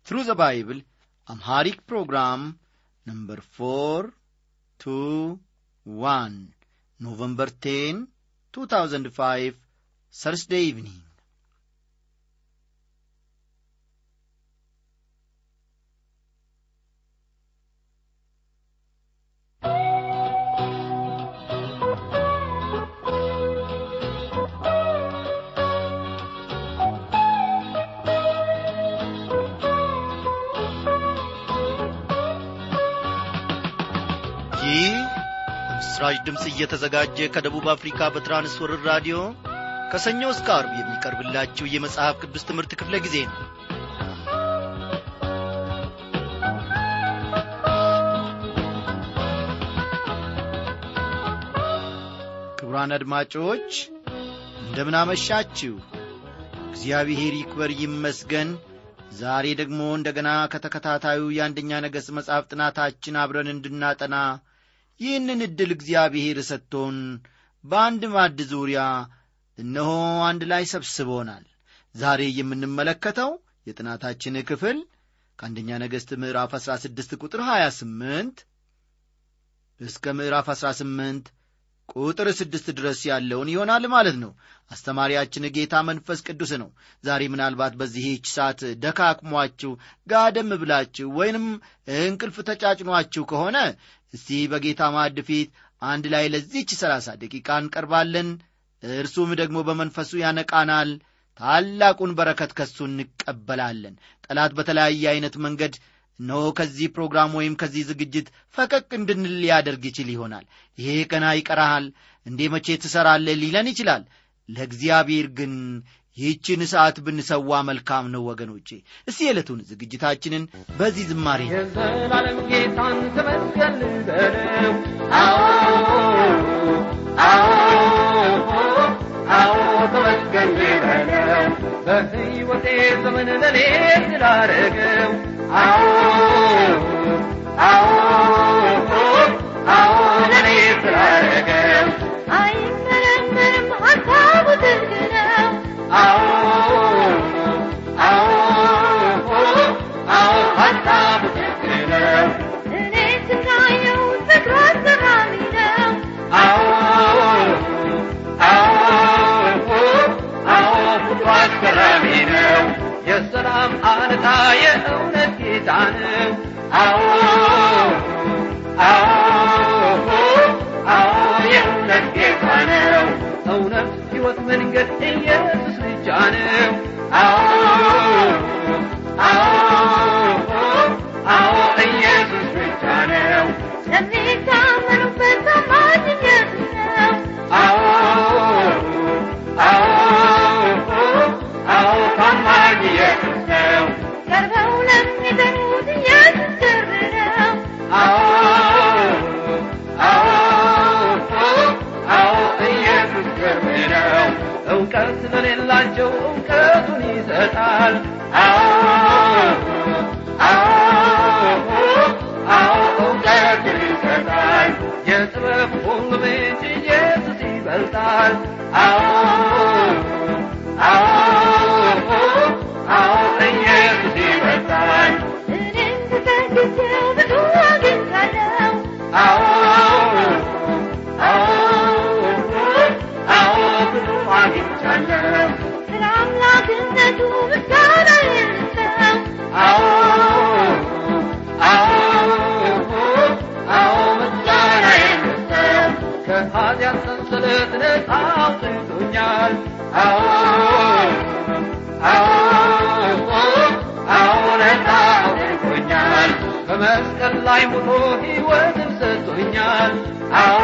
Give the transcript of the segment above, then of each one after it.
Through the Bible, Amharic program number 421, November 10, 2005, Thursday evening. ይህ በምስራች ድምፅ እየተዘጋጀ ከደቡብ አፍሪካ በትራንስወርር ራዲዮ ከሰኞ እስከ አርብ የሚቀርብላችሁ የመጽሐፍ ቅዱስ ትምህርት ክፍለ ጊዜ ነው ክቡራን አድማጮች እንደምናመሻችሁ እግዚአብሔር ይክበር ይመስገን ዛሬ ደግሞ እንደገና ከተከታታዩ የአንደኛ ነገሥት መጽሐፍ ጥናታችን አብረን እንድናጠና ይህንን ዕድል እግዚአብሔር ሰጥቶን በአንድ ማድ ዙሪያ እነሆ አንድ ላይ ሰብስቦናል ዛሬ የምንመለከተው የጥናታችን ክፍል ከአንደኛ ነገሥት ምዕራፍ 16 ቁጥር 28 እስከ ምዕራፍ 18 ቁጥር ስድስት ድረስ ያለውን ይሆናል ማለት ነው አስተማሪያችን ጌታ መንፈስ ቅዱስ ነው ዛሬ ምናልባት በዚህች ሰዓት ደካክሟችሁ ጋደም ብላችሁ ወይንም እንቅልፍ ተጫጭኗችሁ ከሆነ እስቲ በጌታ ማዕድ ፊት አንድ ላይ ለዚች ሰላሳ ደቂቃ እንቀርባለን እርሱም ደግሞ በመንፈሱ ያነቃናል ታላቁን በረከት ከሱ እንቀበላለን ጠላት በተለያየ ዐይነት መንገድ እነሆ ከዚህ ፕሮግራም ወይም ከዚህ ዝግጅት ፈቀቅ እንድንል ሊያደርግ ይችል ይሆናል ይሄ ቀና ይቀራሃል እንዴ መቼ ትሠራለህ ሊለን ይችላል ለእግዚአብሔር ግን ይህችን ሰዓት ብንሰዋ መልካም ነው ወገኖቼ እስቲ የዕለቱን ዝግጅታችንን በዚህ ዝማሬ የዘላለም ጌታን ተመስገን በለው አዎ አዎ አዎ ተመስገን በለው በሕይወቴ ዘመን ለኔ ስላረገው አዎ አዎ አዎ ለኔ ስላረገው አይመረመርም ሀሳቡ ጥልቅ ነው አዎ አዎ አዎ ሀሳቡ ትክክል ነው እኔ ስናየው ፍቅሩ አስገራሚ ነው አዎ አዎ አዎ ፍቅሩ አስገራሚ ነው የሰላም አለታ የእውነት ጌታ ነው አዎ አዎ አዎ የእውነት ጌታ ነው እውነት ሕይወት መንገድ ኢየሱስ ብቻ ነው አዎ አዎ አዎ ኢየሱስ ብቻ ነው ለሚታመኑበት ታማኝ ኢየሱስ ነው አዎ አዎ አዎ ታማኝ ኢየሱስ ነው ቀርበው ለሚጠኑት ኢየሱስ ቅርብ ነው አዎ አዎ አዎ ኢየሱስ ቅርብ ነው እውቀት ለሌላቸው እውቀቱን ይሰጣል አዎ አዎ አዎ እውቀቱን ይሰጣል የጥበብ ሁሉ ምንጭ ኢየሱስ ይበልጣል አዎ አዎ አዎ ኢየሱስ ይበልጣል እኔም ተፈግቼው ብዙ አግኝቻለሁ አዎ አዎ አዎ ብዙ አግኝቻለሁ ስለ አምላክነቱ ምስጋና የልሰው አዎ አዎ አዎ ምስጋና የምሰው ከኃጢአት ሰንሰለት ነፃ አውጥቶኛል አዎ አዎ አዎ ነፃ አውጥቶኛል በመስቀል ላይ ሞቶ ሕይወትን ሰጥቶኛል አዎ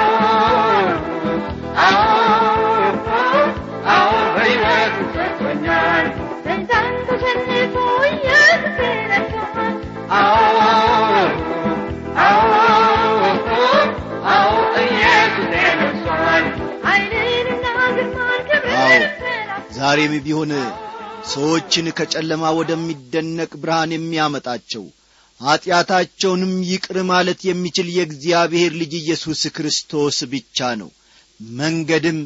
አዎ አዎ በሕይወትን ሰጥቶኛል ሰይጣን ተሸንፎ ኢየሱስ ረድቶናል አዎ አዎ አዎ ኢየሱስ ነግሶአል ኃይልንና ግርማን አዎ ክብርን ሰላም ዛሬም ቢሆን ሰዎችን ከጨለማ ወደሚደነቅ ብርሃን የሚያመጣቸው ኀጢአታቸውንም ይቅር ማለት የሚችል የእግዚአብሔር ልጅ ኢየሱስ ክርስቶስ ብቻ ነው መንገድም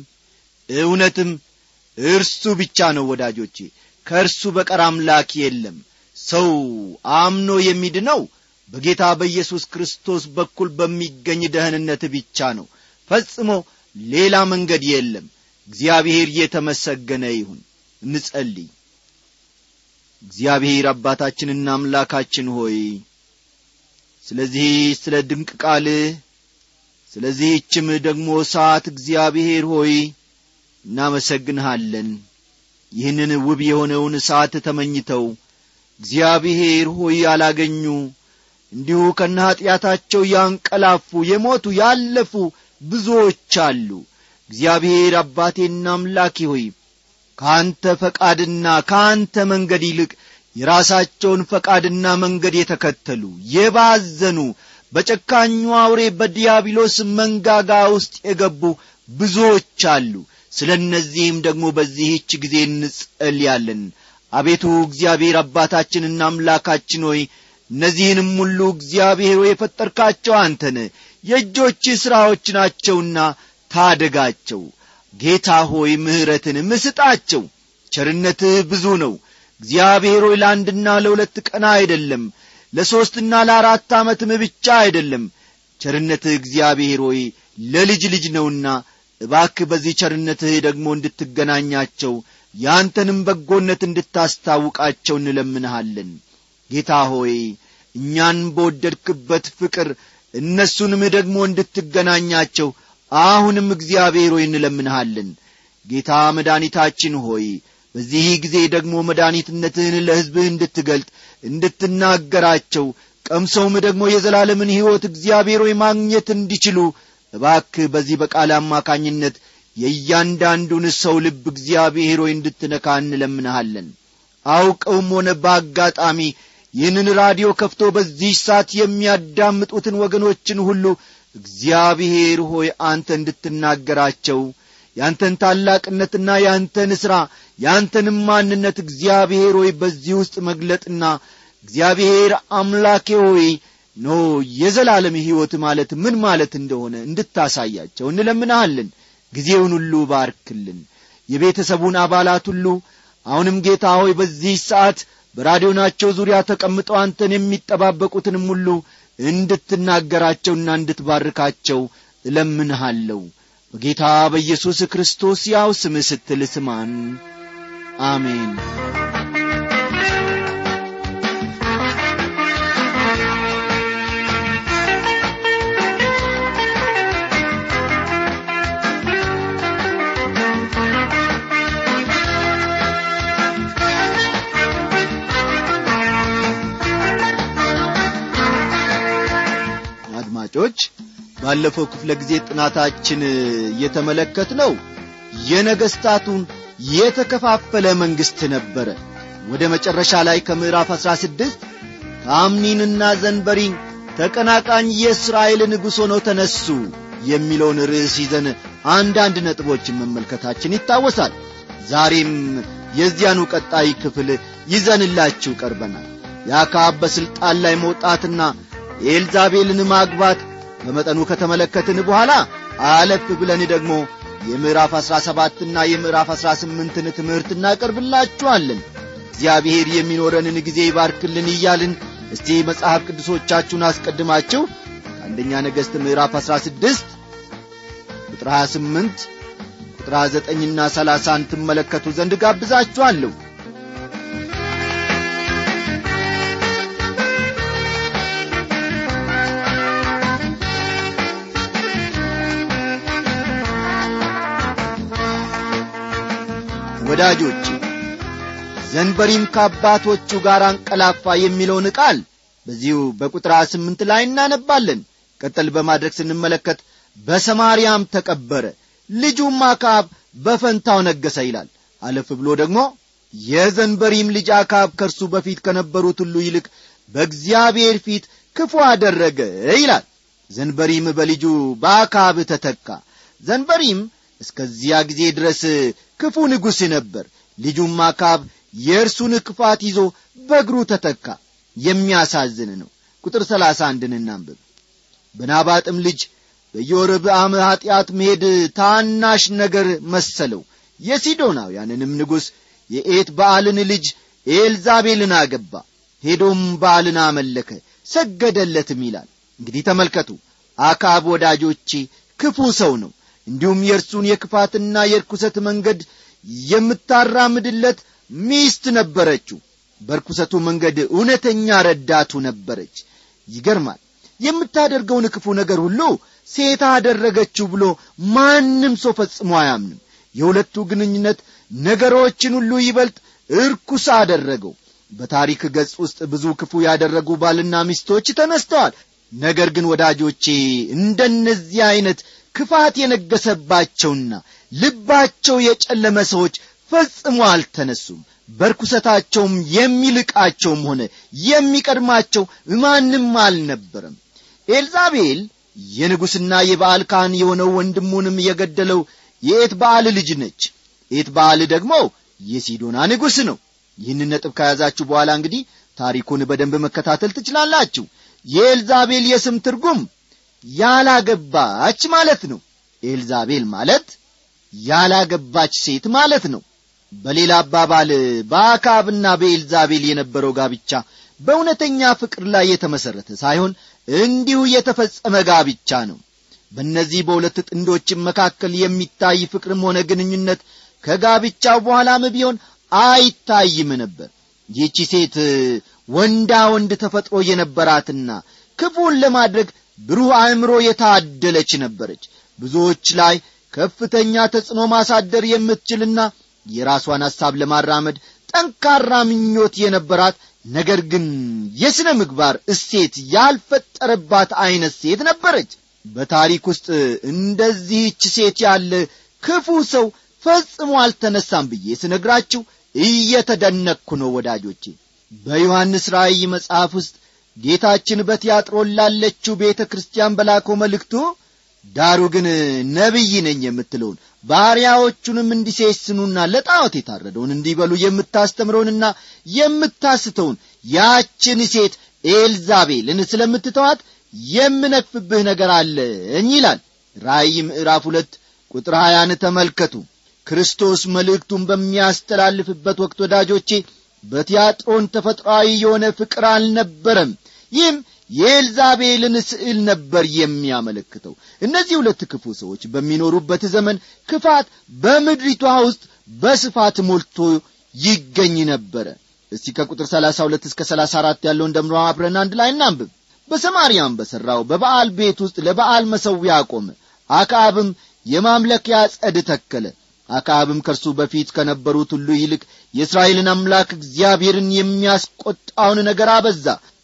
እውነትም እርሱ ብቻ ነው ወዳጆቼ ከእርሱ በቀር አምላክ የለም ሰው አምኖ የሚድነው በጌታ በኢየሱስ ክርስቶስ በኩል በሚገኝ ደህንነት ብቻ ነው ፈጽሞ ሌላ መንገድ የለም እግዚአብሔር የተመሰገነ ይሁን እንጸልይ እግዚአብሔር አባታችንና አምላካችን ሆይ ስለዚህ ስለ ድንቅ ቃልህ ስለዚህችም ደግሞ ሰዓት እግዚአብሔር ሆይ እናመሰግንሃለን ይህንን ውብ የሆነውን ሰዓት ተመኝተው እግዚአብሔር ሆይ ያላገኙ እንዲሁ ከነ ኀጢአታቸው ያንቀላፉ የሞቱ ያለፉ ብዙዎች አሉ እግዚአብሔር አባቴና አምላኬ ሆይ ከአንተ ፈቃድና ከአንተ መንገድ ይልቅ የራሳቸውን ፈቃድና መንገድ የተከተሉ የባዘኑ በጨካኙ አውሬ በዲያብሎስ መንጋጋ ውስጥ የገቡ ብዙዎች አሉ ስለ እነዚህም ደግሞ በዚህች ጊዜ እንጸልያለን አቤቱ እግዚአብሔር አባታችንና አምላካችን ሆይ እነዚህንም ሁሉ እግዚአብሔር ሆይ የፈጠርካቸው አንተን የእጆች ሥራዎች ናቸውና ታደጋቸው ጌታ ሆይ ምሕረትን ምስጣቸው ቸርነትህ ብዙ ነው እግዚአብሔር ሆይ ለአንድና ለሁለት ቀን አይደለም ለሦስትና ለአራት ዓመትም ብቻ አይደለም ቸርነትህ እግዚአብሔር ሆይ ለልጅ ልጅ ነውና እባክህ በዚህ ቸርነትህ ደግሞ እንድትገናኛቸው ያንተንም በጎነት እንድታስታውቃቸው እንለምንሃለን ጌታ ሆይ እኛን በወደድክበት ፍቅር እነሱንም ደግሞ እንድትገናኛቸው አሁንም እግዚአብሔር ሆይ እንለምንሃለን ጌታ መድኃኒታችን ሆይ በዚህ ጊዜ ደግሞ መድኃኒትነትህን ለሕዝብህ እንድትገልጥ እንድትናገራቸው ቀምሰውም ደግሞ የዘላለምን ሕይወት እግዚአብሔር ሆይ ማግኘት እንዲችሉ እባክህ በዚህ በቃል አማካኝነት የእያንዳንዱን ሰው ልብ እግዚአብሔር ሆይ እንድትነካ እንለምንሃለን አውቀውም ሆነ በአጋጣሚ ይህንን ራዲዮ ከፍቶ በዚህ ሰዓት የሚያዳምጡትን ወገኖችን ሁሉ እግዚአብሔር ሆይ አንተ እንድትናገራቸው ያንተን ታላቅነትና ያንተን ሥራ ያንተንም ማንነት እግዚአብሔር ሆይ በዚህ ውስጥ መግለጥና እግዚአብሔር አምላኬ ሆይ ኖ የዘላለም ሕይወት ማለት ምን ማለት እንደሆነ እንድታሳያቸው እንለምንሃለን ጊዜውን ሁሉ ባርክልን የቤተሰቡን አባላት ሁሉ አሁንም ጌታ ሆይ በዚህ ሰዓት በራዲዮናቸው ዙሪያ ተቀምጠው አንተን የሚጠባበቁትንም ሁሉ እንድትናገራቸውና እንድትባርካቸው እለምንሃለሁ በጌታ በኢየሱስ ክርስቶስ ያው ስምህ ስትል ስማን አሜን አድማጮች ባለፈው ክፍለ ጊዜ ጥናታችን የተመለከት ነው የነገሥታቱን የተከፋፈለ መንግሥት ነበረ ወደ መጨረሻ ላይ ከምዕራፍ አሥራ ስድስት ታምኒንና ዘንበሪን ተቀናቃኝ የእስራኤል ንጉሥ ሆነው ተነሱ የሚለውን ርዕስ ይዘን አንዳንድ ነጥቦችን መመልከታችን ይታወሳል ዛሬም የዚያኑ ቀጣይ ክፍል ይዘንላችሁ ቀርበናል የአካብ በሥልጣን ላይ መውጣትና የኤልዛቤልን ማግባት በመጠኑ ከተመለከትን በኋላ አለፍ ብለን ደግሞ የምዕራፍ አሥራ ሰባትና የምዕራፍ አሥራ ስምንትን ትምህርት እናቀርብላችኋለን እግዚአብሔር የሚኖረንን ጊዜ ይባርክልን እያልን እስቲ መጽሐፍ ቅዱሶቻችሁን አስቀድማችሁ ከአንደኛ ነገሥት ምዕራፍ አሥራ ስድስት ቁጥር 28 ቁጥር 9ና 30 ትመለከቱ ዘንድ ጋብዛችኋለሁ ወዳጆች ዘንበሪም ከአባቶቹ ጋር አንቀላፋ የሚለውን ቃል በዚሁ በቁጥር ስምንት ላይ እናነባለን ቀጠል በማድረግ ስንመለከት በሰማርያም ተቀበረ ልጁም አካብ በፈንታው ነገሰ ይላል አለፍ ብሎ ደግሞ የዘንበሪም ልጅ አካብ ከእርሱ በፊት ከነበሩት ሁሉ ይልቅ በእግዚአብሔር ፊት ክፉ አደረገ ይላል ዘንበሪም በልጁ በአካብ ተተካ ዘንበሪም እስከዚያ ጊዜ ድረስ ክፉ ንጉሥ ነበር ልጁም አካብ የእርሱን ክፋት ይዞ በእግሩ ተተካ የሚያሳዝን ነው ቁጥር ሰላሳ አንድን እናንብብ በናባጥም ልጅ በዮርብዓም ኀጢአት መሄድ ታናሽ ነገር መሰለው የሲዶናውያንንም ንጉሥ የኤት በዓልን ልጅ ኤልዛቤልን አገባ ሄዶም በዓልን አመለከ ሰገደለትም ይላል እንግዲህ ተመልከቱ አካብ ወዳጆቼ ክፉ ሰው ነው እንዲሁም የእርሱን የክፋትና የርኩሰት መንገድ የምታራምድለት ሚስት ነበረችው በርኩሰቱ መንገድ እውነተኛ ረዳቱ ነበረች ይገርማል የምታደርገውን ክፉ ነገር ሁሉ ሴት አደረገችው ብሎ ማንም ሰው ፈጽሞ አያምንም የሁለቱ ግንኙነት ነገሮችን ሁሉ ይበልጥ እርኩስ አደረገው በታሪክ ገጽ ውስጥ ብዙ ክፉ ያደረጉ ባልና ሚስቶች ተነስተዋል ነገር ግን ወዳጆቼ እንደነዚህ ዐይነት ክፋት የነገሰባቸውና ልባቸው የጨለመ ሰዎች ፈጽሞ አልተነሱም በርኩሰታቸውም የሚልቃቸውም ሆነ የሚቀድማቸው ማንም አልነበረም ኤልዛቤል የንጉሥና የበዓል ካህን የሆነው ወንድሙንም የገደለው የኤት በዓል ልጅ ነች ኤት በዓል ደግሞ የሲዶና ንጉሥ ነው ይህን ነጥብ ከያዛችሁ በኋላ እንግዲህ ታሪኩን በደንብ መከታተል ትችላላችሁ የኤልዛቤል የስም ትርጉም ያላገባች ማለት ነው ኤልዛቤል ማለት ያላገባች ሴት ማለት ነው በሌላ አባባል በአካብና በኤልዛቤል የነበረው ጋብቻ በእውነተኛ ፍቅር ላይ የተመሠረተ ሳይሆን እንዲሁ የተፈጸመ ጋብቻ ነው በእነዚህ በሁለት ጥንዶችም መካከል የሚታይ ፍቅርም ሆነ ግንኙነት ከጋብቻው በኋላም ቢሆን አይታይም ነበር ይህቺ ሴት ወንዳ ወንድ ተፈጥሮ የነበራትና ክፉን ለማድረግ ብሩህ አእምሮ የታደለች ነበረች ብዙዎች ላይ ከፍተኛ ተጽዕኖ ማሳደር የምትችልና የራሷን ሐሳብ ለማራመድ ጠንካራ ምኞት የነበራት ነገር ግን የሥነ ምግባር እሴት ያልፈጠረባት ዐይነት ሴት ነበረች በታሪክ ውስጥ እንደዚህች ሴት ያለ ክፉ ሰው ፈጽሞ አልተነሳም ብዬ ስነግራችሁ እየተደነቅኩ ነው ወዳጆቼ በዮሐንስ ራእይ መጽሐፍ ውስጥ ጌታችን በቲያጥሮን ላለችው ቤተ ክርስቲያን በላከው መልእክቱ ዳሩ ግን ነቢይ ነኝ የምትለውን ባሪያዎቹንም እንዲሴስኑና ለጣዖት የታረደውን እንዲበሉ የምታስተምረውንና የምታስተውን ያችን ሴት ኤልዛቤልን ስለምትተዋት የምነክፍብህ ነገር አለኝ ይላል ራእይ ምዕራፍ ሁለት ቁጥር ሀያን ተመልከቱ ክርስቶስ መልእክቱን በሚያስተላልፍበት ወቅት ወዳጆቼ በቲያጥሮን ተፈጥሯዊ የሆነ ፍቅር አልነበረም ይህም የኤልዛቤልን ስዕል ነበር የሚያመለክተው እነዚህ ሁለት ክፉ ሰዎች በሚኖሩበት ዘመን ክፋት በምድሪቷ ውስጥ በስፋት ሞልቶ ይገኝ ነበረ እስቲ ከቁጥር 32 እስከ 34 ያለውን ደምሮ አብረን አንድ ላይ እናንብብ በሰማርያም በሠራው በበዓል ቤት ውስጥ ለበዓል መሠዊያ አቆመ አክዓብም የማምለኪያ ጸድ ተከለ አክዓብም ከእርሱ በፊት ከነበሩት ሁሉ ይልቅ የእስራኤልን አምላክ እግዚአብሔርን የሚያስቈጣውን ነገር አበዛ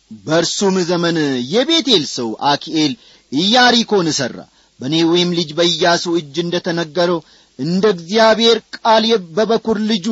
በእርሱም ዘመን የቤቴል ሰው አኪኤል ኢያሪኮን ሠራ በኔዌም ልጅ በኢያሱ እጅ እንደ ተነገረው እንደ እግዚአብሔር ቃል በበኩር ልጁ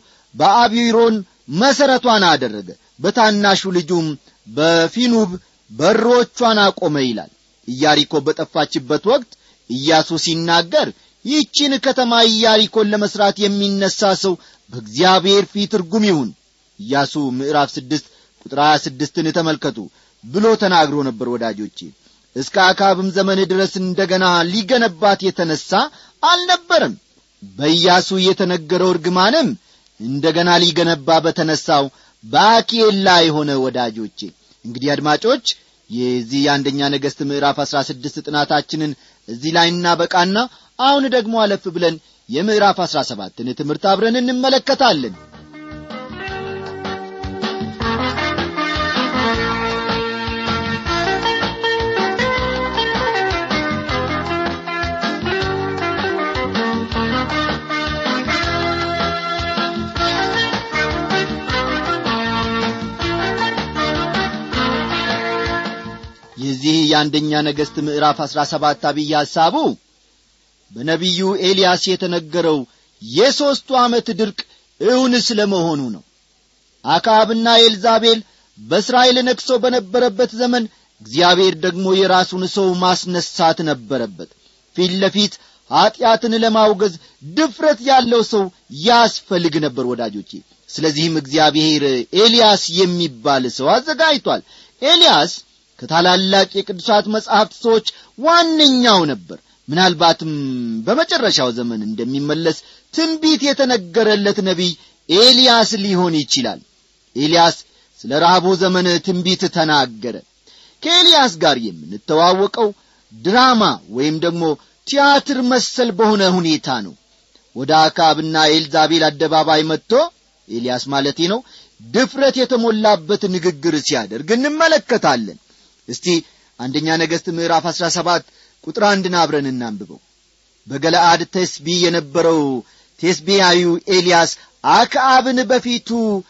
በአቢሮን መሠረቷን አደረገ በታናሹ ልጁም በፊኑብ በሮቿን አቆመ ይላል ኢያሪኮ በጠፋችበት ወቅት ኢያሱ ሲናገር ይህችን ከተማ ኢያሪኮን ለመሥራት የሚነሣ ሰው በእግዚአብሔር ፊት ርጉም ይሁን ኢያሱ ምዕራፍ ስድስት ቁጥር ሀያ ስድስትን ተመልከቱ ብሎ ተናግሮ ነበር ወዳጆቼ እስከ አካብም ዘመን ድረስ እንደ ገና ሊገነባት የተነሣ አልነበረም በኢያሱ የተነገረው እርግማንም እንደ ገና ሊገነባ በተነሣው በአኪኤል ላይ ሆነ ወዳጆቼ እንግዲህ አድማጮች የዚህ የአንደኛ ነገሥት ምዕራፍ አሥራ ስድስት ጥናታችንን እዚህ ላይ እናበቃና አሁን ደግሞ አለፍ ብለን የምዕራፍ አሥራ ሰባትን ትምህርት አብረን እንመለከታለን የዚህ የአንደኛ ነገሥት ምዕራፍ አሥራ ሰባት አብይ ሐሳቡ በነቢዩ ኤልያስ የተነገረው የሦስቱ ዓመት ድርቅ እውን ስለ መሆኑ ነው አክዓብና ኤልዛቤል በእስራኤል ነግሶ በነበረበት ዘመን እግዚአብሔር ደግሞ የራሱን ሰው ማስነሳት ነበረበት ፊት ለፊት ኀጢአትን ለማውገዝ ድፍረት ያለው ሰው ያስፈልግ ነበር ወዳጆቼ ስለዚህም እግዚአብሔር ኤልያስ የሚባል ሰው አዘጋጅቷል ኤልያስ ከታላላቅ የቅዱሳት መጻሕፍት ሰዎች ዋነኛው ነበር ምናልባትም በመጨረሻው ዘመን እንደሚመለስ ትንቢት የተነገረለት ነቢይ ኤልያስ ሊሆን ይችላል ኤልያስ ስለ ረሃቡ ዘመን ትንቢት ተናገረ ከኤልያስ ጋር የምንተዋወቀው ድራማ ወይም ደግሞ ቲያትር መሰል በሆነ ሁኔታ ነው ወደ አካብና ኤልዛቤል አደባባይ መጥቶ ኤልያስ ማለቴ ነው ድፍረት የተሞላበት ንግግር ሲያደርግ እንመለከታለን እስቲ አንደኛ ነገሥት ምዕራፍ አሥራ ሰባት ቁጥር አንድን አብረን እናንብበው በገለአድ ቴስቢ የነበረው ቴስቢያዊው ኤልያስ አክዓብን በፊቱ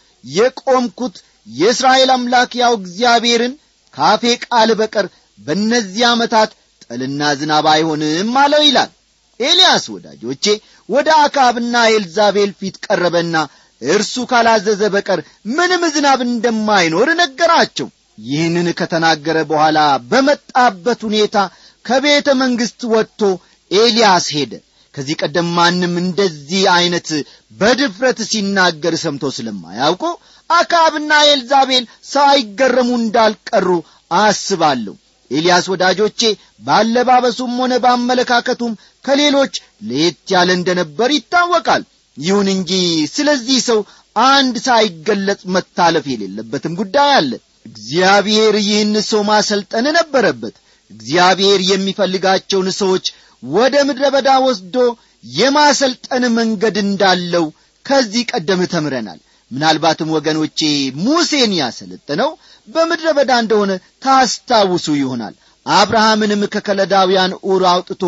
የቆምኩት የእስራኤል አምላክ ያው እግዚአብሔርን ካፌ ቃል በቀር በእነዚህ ዓመታት ጠልና ዝናብ አይሆንም አለው ይላል ኤልያስ ወዳጆቼ ወደ አክዓብና ኤልዛቤል ፊት ቀረበና እርሱ ካላዘዘ በቀር ምንም ዝናብ እንደማይኖር ነገራቸው ይህንን ከተናገረ በኋላ በመጣበት ሁኔታ ከቤተ መንግሥት ወጥቶ ኤልያስ ሄደ ከዚህ ቀደም ማንም እንደዚህ ዐይነት በድፍረት ሲናገር ሰምቶ ስለማያውቁ አካብና ኤልዛቤል ሳይገረሙ እንዳልቀሩ አስባለሁ ኤልያስ ወዳጆቼ ባለባበሱም ሆነ ባመለካከቱም ከሌሎች ለየት ያለ እንደነበር ይታወቃል ይሁን እንጂ ስለዚህ ሰው አንድ ሳይገለጽ መታለፍ የሌለበትም ጉዳይ አለ እግዚአብሔር ይህን ሰው ማሰልጠን ነበረበት እግዚአብሔር የሚፈልጋቸውን ሰዎች ወደ ምድረ በዳ ወስዶ የማሰልጠን መንገድ እንዳለው ከዚህ ቀደም ተምረናል ምናልባትም ወገኖቼ ሙሴን ያሰለጠነው በምድረ በዳ እንደሆነ ታስታውሱ ይሆናል አብርሃምንም ከከለዳውያን ኡር አውጥቶ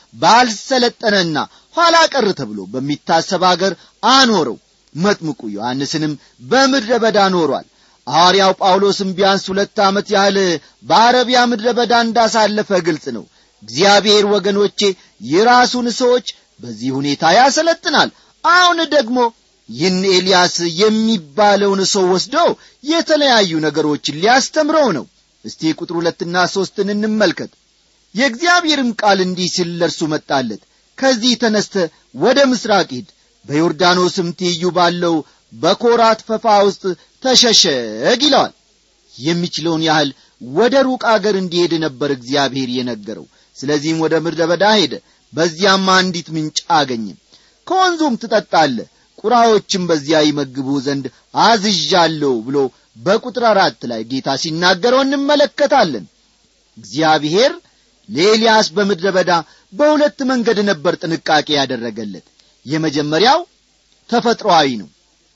ባልሰለጠነና ኋላ ቀር ተብሎ በሚታሰብ አገር አኖረው መጥምቁ ዮሐንስንም በምድረ በዳ ኖሯል ሐዋርያው ጳውሎስም ቢያንስ ሁለት ዓመት ያህል በአረቢያ ምድረ በዳ እንዳሳለፈ ግልጽ ነው እግዚአብሔር ወገኖቼ የራሱን ሰዎች በዚህ ሁኔታ ያሰለጥናል አሁን ደግሞ ይህን ኤልያስ የሚባለውን ሰው ወስዶ የተለያዩ ነገሮችን ሊያስተምረው ነው እስቲ ቁጥር ሁለትና ሦስትን እንመልከት የእግዚአብሔርም ቃል እንዲህ ሲል ለእርሱ መጣለት ከዚህ ተነስተ ወደ ምሥራቅ ሂድ በዮርዳኖስም ትይዩ ባለው በኮራት ፈፋ ውስጥ ተሸሸግ ይለዋል የሚችለውን ያህል ወደ ሩቅ አገር እንዲሄድ ነበር እግዚአብሔር የነገረው ስለዚህም ወደ ምድረ በዳ ሄደ በዚያም አንዲት ምንጭ አገኘ ከወንዙም ትጠጣለ ቁራዎችም በዚያ ይመግቡ ዘንድ አዝዣለሁ ብሎ በቁጥር አራት ላይ ጌታ ሲናገረው እንመለከታለን እግዚአብሔር ለኤልያስ በምድረ በዳ በሁለት መንገድ ነበር ጥንቃቄ ያደረገለት የመጀመሪያው ተፈጥሮአዊ ነው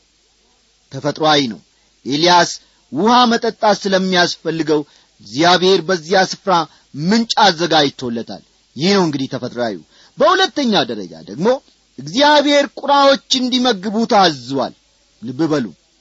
ተፈጥሮአዊ ነው ኤልያስ ውሃ መጠጣት ስለሚያስፈልገው እግዚአብሔር በዚያ ስፍራ ምንጭ አዘጋጅቶለታል ይህ ነው እንግዲህ ተፈጥሮአዊ በሁለተኛ ደረጃ ደግሞ እግዚአብሔር ቁራዎች እንዲመግቡ ታዟል ልብ በሉ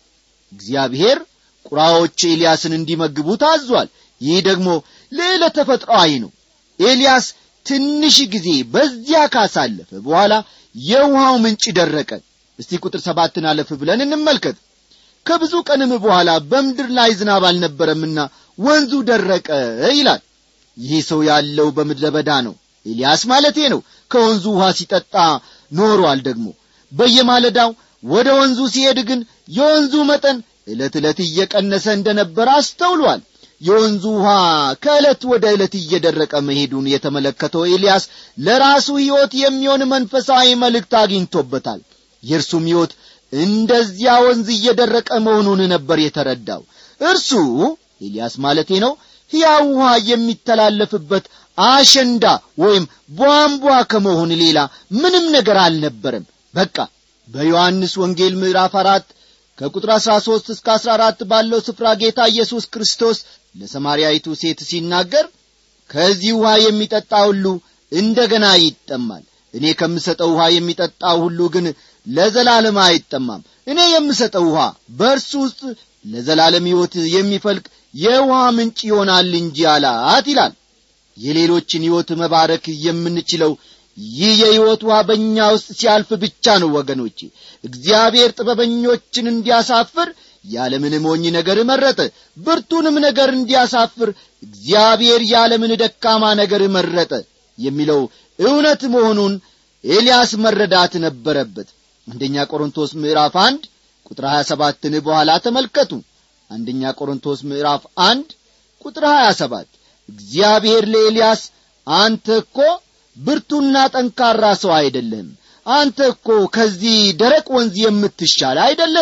እግዚአብሔር ቁራዎች ኤልያስን እንዲመግቡ ታዟል ይህ ደግሞ ሌለ ተፈጥሮአዊ ነው ኤልያስ ትንሽ ጊዜ በዚያ ካሳለፈ በኋላ የውሃው ምንጭ ደረቀ እስቲ ቁጥር ሰባትን አለፍ ብለን እንመልከት ከብዙ ቀንም በኋላ በምድር ላይ ዝናብ አልነበረምና ወንዙ ደረቀ ይላል ይህ ሰው ያለው በምድረ በዳ ነው ኤልያስ ማለቴ ነው ከወንዙ ውሃ ሲጠጣ ኖሯል ደግሞ በየማለዳው ወደ ወንዙ ሲሄድ ግን የወንዙ መጠን ዕለት ዕለት እየቀነሰ እንደነበረ አስተውሏል የወንዙ ውሃ ከዕለት ወደ ዕለት እየደረቀ መሄዱን የተመለከተው ኤልያስ ለራሱ ሕይወት የሚሆን መንፈሳዊ መልእክት አግኝቶበታል የእርሱም ሕይወት እንደዚያ ወንዝ እየደረቀ መሆኑን ነበር የተረዳው እርሱ ኤልያስ ማለቴ ነው ሕያው ውሃ የሚተላለፍበት አሸንዳ ወይም ቧንቧ ከመሆን ሌላ ምንም ነገር አልነበረም በቃ በዮሐንስ ወንጌል ምዕራፍ አራት ከቁጥር አሥራ ሦስት እስከ አሥራ አራት ባለው ስፍራ ጌታ ኢየሱስ ክርስቶስ ለሰማርያይቱ ሴት ሲናገር ከዚህ ውሃ የሚጠጣ ሁሉ እንደ ገና ይጠማል እኔ ከምሰጠው ውሃ የሚጠጣው ሁሉ ግን ለዘላለም አይጠማም እኔ የምሰጠው ውሃ በእርሱ ውስጥ ለዘላለም ሕይወት የሚፈልቅ የውሃ ምንጭ ይሆናል እንጂ አላት ይላል የሌሎችን ሕይወት መባረክ የምንችለው ይህ የሕይወት ውሃ በእኛ ውስጥ ሲያልፍ ብቻ ነው ወገኖቼ እግዚአብሔር ጥበበኞችን እንዲያሳፍር ያለምን ሞኝ ነገር መረጠ ብርቱንም ነገር እንዲያሳፍር እግዚአብሔር ያለምን ደካማ ነገር መረጠ የሚለው እውነት መሆኑን ኤልያስ መረዳት ነበረበት አንደኛ ቆሮንቶስ ምዕራፍ አንድ ቁጥር ሀያ ሰባትን በኋላ ተመልከቱ አንደኛ ቆሮንቶስ ምዕራፍ አንድ ቁጥር ሀያ ሰባት እግዚአብሔር ለኤልያስ አንተ እኮ ብርቱና ጠንካራ ሰው አይደለም አንተ እኮ ከዚህ ደረቅ ወንዝ የምትሻል አይደለም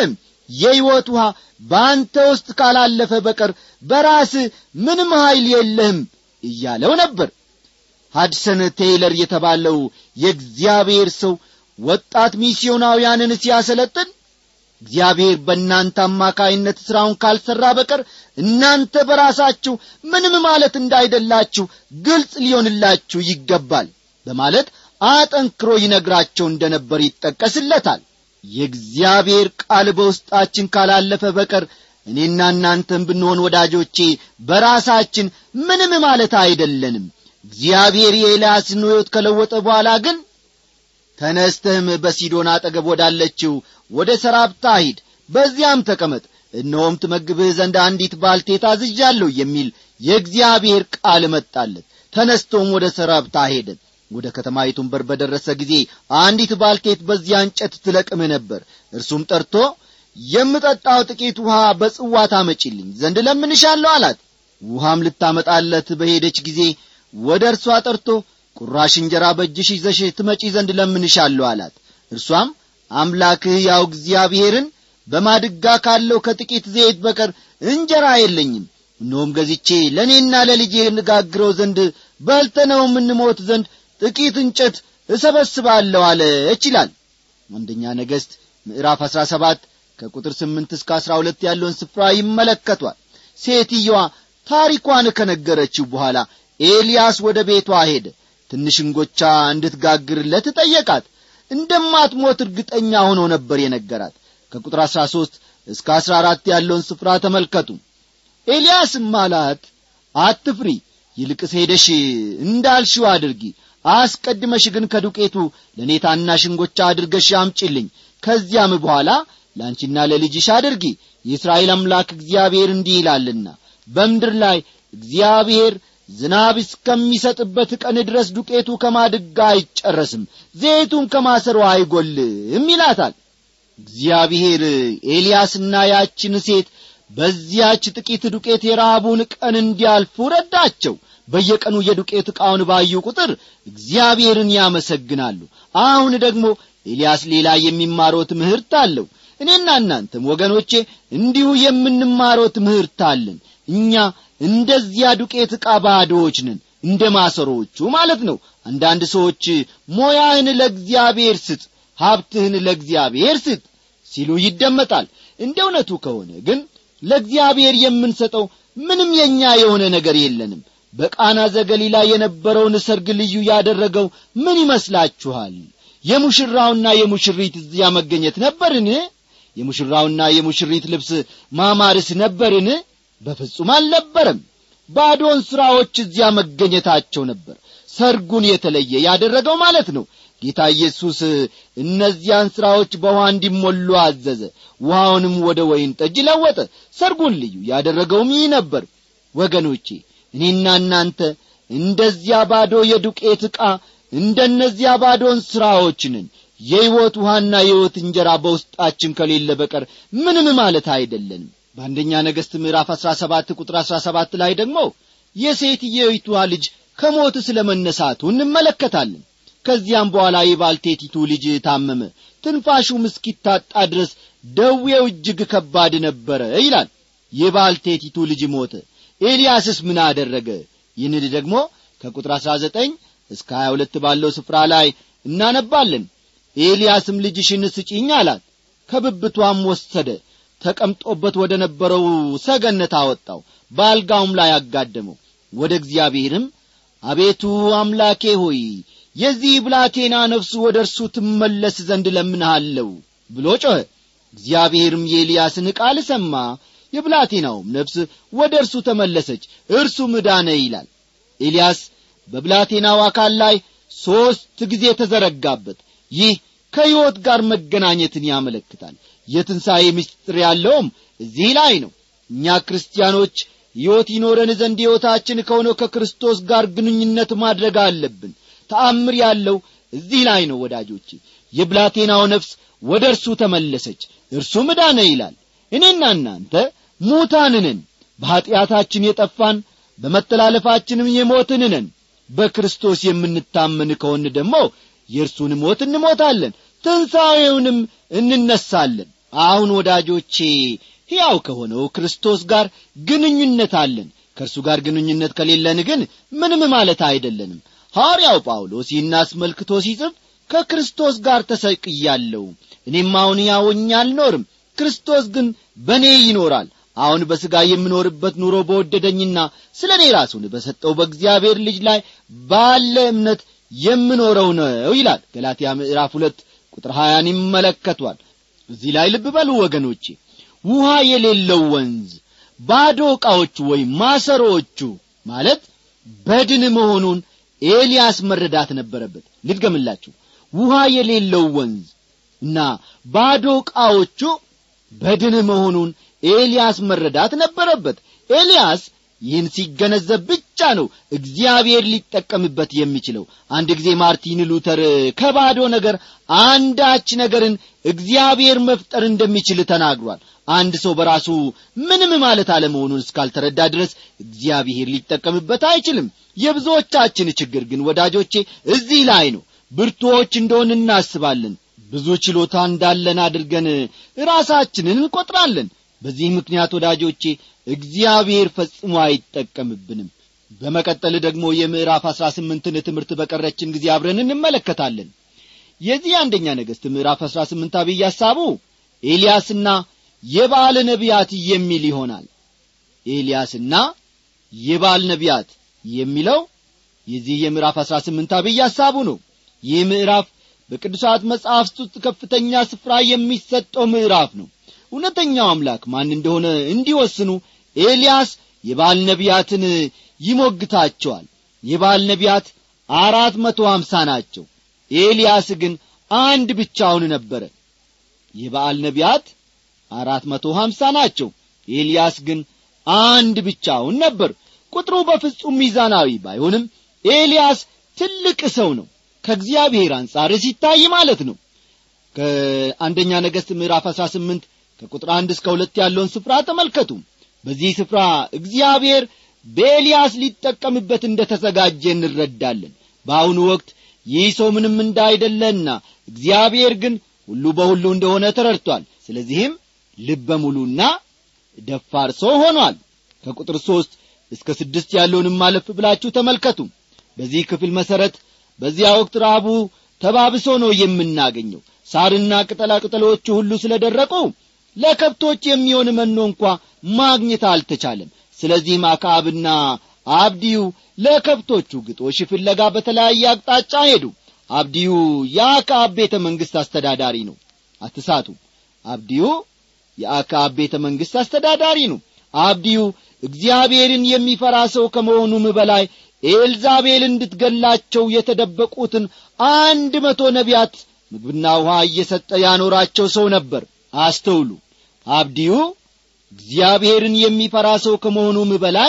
የሕይወት ውሃ በአንተ ውስጥ ካላለፈ በቀር በራስህ ምንም ኀይል የለህም እያለው ነበር ሃድሰን ቴይለር የተባለው የእግዚአብሔር ሰው ወጣት ሚስዮናውያንን ሲያሰለጥን እግዚአብሔር በእናንተ አማካይነት ሥራውን ካልሠራ በቀር እናንተ በራሳችሁ ምንም ማለት እንዳይደላችሁ ግልጽ ሊሆንላችሁ ይገባል በማለት አጠንክሮ ይነግራቸው እንደ ነበር ይጠቀስለታል የእግዚአብሔር ቃል በውስጣችን ካላለፈ በቀር እኔና እናንተም ብንሆን ወዳጆቼ በራሳችን ምንም ማለት አይደለንም እግዚአብሔር የኤልያስን ሕይወት ከለወጠ በኋላ ግን ተነስተህም በሲዶን አጠገብ ወዳለችው ወደ ሰራፕታ ሂድ በዚያም ተቀመጥ እነሆም ትመግብህ ዘንድ አንዲት ባልቴት አዝዣለሁ የሚል የእግዚአብሔር ቃል መጣለት ተነስቶም ወደ ሰራፕታ ሄደ ወደ ከተማይቱን በር በደረሰ ጊዜ አንዲት ባልቴት በዚያ እንጨት ትለቅም ነበር እርሱም ጠርቶ የምጠጣው ጥቂት ውሃ በጽዋ ታመጪልኝ ዘንድ ለምንሻለሁ አላት ውሃም ልታመጣለት በሄደች ጊዜ ወደ እርሷ ጠርቶ ቁራሽ እንጀራ በእጅሽ ይዘሽ ትመጪ ዘንድ ለምንሻለሁ አላት እርሷም አምላክህ ያው እግዚአብሔርን በማድጋ ካለው ከጥቂት ዘይት በቀር እንጀራ የለኝም እነሆም ገዝቼ ለእኔና ለልጄ እንጋግረው ዘንድ በልተነው የምንሞት ዘንድ ጥቂት እንጨት እሰበስባለሁ አለች ይላል አንደኛ ነገሥት ምዕራፍ አሥራ ሰባት ከቁጥር ስምንት እስከ አሥራ ሁለት ያለውን ስፍራ ይመለከቷል ሴትየዋ ታሪኳን ከነገረችው በኋላ ኤልያስ ወደ ቤቷ ሄደ ትንሽ እንጎቻ እንድትጋግርለት ጠየቃት እንደማትሞት እርግጠኛ ሆኖ ነበር የነገራት ከቁጥር አሥራ ሦስት እስከ አሥራ አራት ያለውን ስፍራ ተመልከቱ ኤልያስም አላት አትፍሪ ይልቅስ ሄደሽ እንዳልሽው አድርጊ አስቀድመሽ ግን ከዱቄቱ ለእኔ ታናሽ እንጎቻ አድርገሽ አምጪልኝ ከዚያም በኋላ ለአንቺና ለልጅሽ አድርጊ የእስራኤል አምላክ እግዚአብሔር እንዲህ ይላልና በምድር ላይ እግዚአብሔር ዝናብ እስከሚሰጥበት ቀን ድረስ ዱቄቱ ከማድጋ አይጨረስም ዘይቱም ከማሰሮ አይጐልም ይላታል እግዚአብሔር ኤልያስና ያችን ሴት በዚያች ጥቂት ዱቄት የረሃቡን ቀን እንዲያልፉ ረዳቸው በየቀኑ የዱቄት ዕቃውን ባዩ ቁጥር እግዚአብሔርን ያመሰግናሉ አሁን ደግሞ ኤልያስ ሌላ የሚማረው ትምህርት አለው እኔና እናንተም ወገኖቼ እንዲሁ የምንማረው ትምህርት አለን እኛ እንደዚያ ዱቄት ዕቃ ባዶዎች ነን እንደ ማሰሮዎቹ ማለት ነው አንዳንድ ሰዎች ሞያህን ለእግዚአብሔር ስጥ ሀብትህን ለእግዚአብሔር ስጥ ሲሉ ይደመጣል እንደ እውነቱ ከሆነ ግን ለእግዚአብሔር የምንሰጠው ምንም የእኛ የሆነ ነገር የለንም በቃና ዘገሊላ የነበረውን ሰርግ ልዩ ያደረገው ምን ይመስላችኋል የሙሽራውና የሙሽሪት እዚያ መገኘት ነበርን የሙሽራውና የሙሽሪት ልብስ ማማርስ ነበርን በፍጹም አልነበረም ባዶን ሥራዎች እዚያ መገኘታቸው ነበር ሰርጉን የተለየ ያደረገው ማለት ነው ጌታ ኢየሱስ እነዚያን ሥራዎች በውሃ እንዲሞሉ አዘዘ ውሃውንም ወደ ወይን ጠጅ ለወጠ ሰርጉን ልዩ ያደረገውም ይህ ነበር ወገኖቼ እኔና እናንተ እንደዚያ ባዶ የዱቄት ዕቃ እንደነዚያ ባዶን ሥራዎች ነን የሕይወት ውሃና የሕይወት እንጀራ በውስጣችን ከሌለ በቀር ምንም ማለት አይደለንም በአንደኛ ነገሥት ምዕራፍ አሥራ ሰባት ቁጥር አሥራ ሰባት ላይ ደግሞ የሴትየይቷ ልጅ ከሞት ስለ መነሳቱ እንመለከታለን ከዚያም በኋላ የባልቴቲቱ ልጅ ታመመ ትንፋሹም እስኪታጣ ድረስ ደዌው እጅግ ከባድ ነበረ ይላል የባልቴቲቱ ልጅ ሞተ ኤልያስስ ምን አደረገ ይህን ደግሞ ከቁጥር አሥራ ዘጠኝ እስከ ሀያ ሁለት ባለው ስፍራ ላይ እናነባለን ኤልያስም ልጅሽን ስጪኝ አላት ከብብቷም ወሰደ ተቀምጦበት ወደ ነበረው ሰገነት አወጣው በአልጋውም ላይ አጋደመው ወደ እግዚአብሔርም አቤቱ አምላኬ ሆይ የዚህ ብላቴና ነፍሱ ወደ እርሱ ትመለስ ዘንድ ለምንሃለው ብሎ ጮኸ እግዚአብሔርም የኤልያስን ቃል ሰማ የብላቴናውም ነፍስ ወደ እርሱ ተመለሰች እርሱ ምዳነ ይላል ኤልያስ በብላቴናው አካል ላይ ሦስት ጊዜ ተዘረጋበት ይህ ከሕይወት ጋር መገናኘትን ያመለክታል የትንሣኤ ምስጢር ያለውም እዚህ ላይ ነው እኛ ክርስቲያኖች ሕይወት ይኖረን ዘንድ ሕይወታችን ከሆነው ከክርስቶስ ጋር ግንኙነት ማድረግ አለብን ተአምር ያለው እዚህ ላይ ነው ወዳጆቼ የብላቴናው ነፍስ ወደ እርሱ ተመለሰች እርሱ ምዳነ ይላል እኔና እናንተ ሙታንንን በኀጢአታችን የጠፋን በመተላለፋችንም የሞትን ነን በክርስቶስ የምንታመን ከሆን ደግሞ የእርሱን ሞት እንሞታለን ትንሣኤውንም እንነሳለን አሁን ወዳጆቼ ሕያው ከሆነው ክርስቶስ ጋር ግንኙነት አለን ከእርሱ ጋር ግንኙነት ከሌለን ግን ምንም ማለት አይደለንም ሐዋርያው ጳውሎስ ይህን አስመልክቶ ሲጽፍ ከክርስቶስ ጋር ተሰቅያለሁ እኔም አሁን ያወኛ አልኖርም ክርስቶስ ግን በእኔ ይኖራል አሁን በሥጋ የምኖርበት ኑሮ በወደደኝና ስለ እኔ ራሱን በሰጠው በእግዚአብሔር ልጅ ላይ ባለ እምነት የምኖረው ነው ይላል ገላትያ ምዕራፍ ሁለት ቁጥር ሀያን ይመለከቷል እዚህ ላይ ልብ በሉ ወገኖቼ ውሃ የሌለው ወንዝ ባዶ ዕቃዎቹ ወይም ማሰሮዎቹ ማለት በድን መሆኑን ኤልያስ መረዳት ነበረበት ልድገምላችሁ ውሃ የሌለው ወንዝ እና ባዶ ዕቃዎቹ በድን መሆኑን ኤልያስ መረዳት ነበረበት ኤልያስ ይህን ሲገነዘብ ብቻ ነው እግዚአብሔር ሊጠቀምበት የሚችለው አንድ ጊዜ ማርቲን ሉተር ከባዶ ነገር አንዳች ነገርን እግዚአብሔር መፍጠር እንደሚችል ተናግሯል አንድ ሰው በራሱ ምንም ማለት አለመሆኑን እስካልተረዳ ድረስ እግዚአብሔር ሊጠቀምበት አይችልም የብዙዎቻችን ችግር ግን ወዳጆቼ እዚህ ላይ ነው ብርቱዎች እንደሆን እናስባለን ብዙ ችሎታ እንዳለን አድርገን ራሳችንን እንቈጥራለን በዚህ ምክንያት ወዳጆቼ እግዚአብሔር ፈጽሞ አይጠቀምብንም በመቀጠል ደግሞ የምዕራፍ አሥራ ስምንትን ትምህርት በቀረችን ጊዜ አብረን እንመለከታለን የዚህ አንደኛ ነገሥት ምዕራፍ አሥራ ስምንት አብይ ሐሳቡ ኤልያስና የበዓል ነቢያት የሚል ይሆናል ኤልያስና የበዓል ነቢያት የሚለው የዚህ የምዕራፍ አሥራ ስምንት አብይ ሐሳቡ ነው ይህ ምዕራፍ በቅዱሳት መጻሕፍት ውስጥ ከፍተኛ ስፍራ የሚሰጠው ምዕራፍ ነው እውነተኛው አምላክ ማን እንደሆነ እንዲወስኑ ኤልያስ የባል ነቢያትን ይሞግታቸዋል የባል ነቢያት አራት መቶ ሀምሳ ናቸው ኤልያስ ግን አንድ ብቻውን ነበረ የበዓል ነቢያት አራት መቶ ሀምሳ ናቸው ኤልያስ ግን አንድ ብቻውን ነበር ቁጥሩ በፍጹም ሚዛናዊ ባይሆንም ኤልያስ ትልቅ ሰው ነው ከእግዚአብሔር አንጻር ሲታይ ማለት ነው ከአንደኛ ነገሥት ምዕራፍ አሥራ ስምንት ከቁጥር አንድ እስከ ሁለት ያለውን ስፍራ ተመልከቱ በዚህ ስፍራ እግዚአብሔር በኤልያስ ሊጠቀምበት እንደ ተዘጋጀ እንረዳለን በአሁኑ ወቅት ይህ ሰው ምንም እንዳይደለና እግዚአብሔር ግን ሁሉ በሁሉ እንደሆነ ተረድቷል ስለዚህም ልበ ሙሉና ደፋር ሰው ሆኗል ከቁጥር ሦስት እስከ ስድስት ያለውንም ማለፍ ብላችሁ ተመልከቱ በዚህ ክፍል መሠረት በዚያ ወቅት ረሃቡ ተባብሶ ነው የምናገኘው ሳርና ቅጠላ ቅጠሎቹ ሁሉ ስለ ደረቁ ለከብቶች የሚሆን መኖ እንኳ ማግኘት አልተቻለም ስለዚህም አክዓብና አብዲዩ ለከብቶቹ ግጦሽ ፍለጋ በተለያየ አቅጣጫ ሄዱ አብዲዩ የአክዓብ ቤተ መንግሥት አስተዳዳሪ ነው አትሳቱ አብዲዩ የአክዓብ ቤተ መንግሥት አስተዳዳሪ ነው አብዲዩ እግዚአብሔርን የሚፈራ ሰው ከመሆኑም በላይ ኤልዛቤል እንድትገላቸው የተደበቁትን አንድ መቶ ነቢያት ምግብና ውሃ እየሰጠ ያኖራቸው ሰው ነበር አስተውሉ አብዲዩ እግዚአብሔርን የሚፈራ ሰው ከመሆኑም በላይ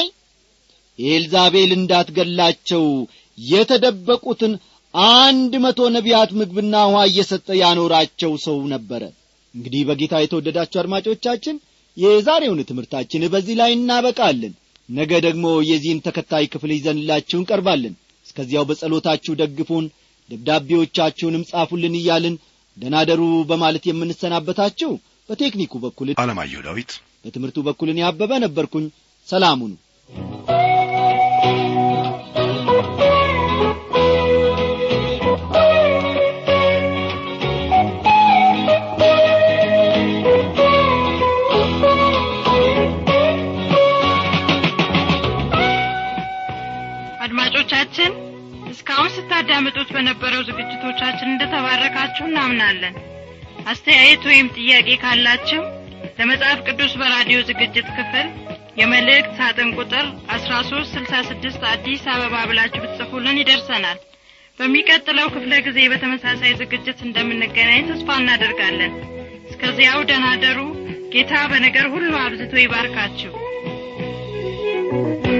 ኤልዛቤል እንዳትገላቸው የተደበቁትን አንድ መቶ ነቢያት ምግብና ውሃ እየሰጠ ያኖራቸው ሰው ነበረ እንግዲህ በጌታ የተወደዳችሁ አድማጮቻችን የዛሬውን ትምህርታችን በዚህ ላይ እናበቃለን ነገ ደግሞ የዚህን ተከታይ ክፍል ይዘንላችሁ እንቀርባለን እስከዚያው በጸሎታችሁ ደግፉን ደብዳቤዎቻችሁንም ጻፉልን እያልን ደናደሩ በማለት የምንሰናበታችሁ በቴክኒኩ በኩል አለማየሁ ዳዊት በትምህርቱ በኩልን ያበበ ነበርኩኝ ሰላሙኑ አድማጮቻችን እስካሁን ስታዳምጡት በነበረው ዝግጅቶቻችን እንደተባረካችሁ እናምናለን አስተያየት ወይም ጥያቄ ካላችሁ ለመጽሐፍ ቅዱስ በራዲዮ ዝግጅት ክፍል የመልእክት ሳጥን ቁጥር አስራ ሶስት ስልሳ ስድስት አዲስ አበባ ብላችሁ ብትጽፉልን ይደርሰናል በሚቀጥለው ክፍለ ጊዜ በተመሳሳይ ዝግጅት እንደምንገናኝ ተስፋ እናደርጋለን እስከዚያው ደናደሩ ጌታ በነገር ሁሉ አብዝቶ ይባርካችሁ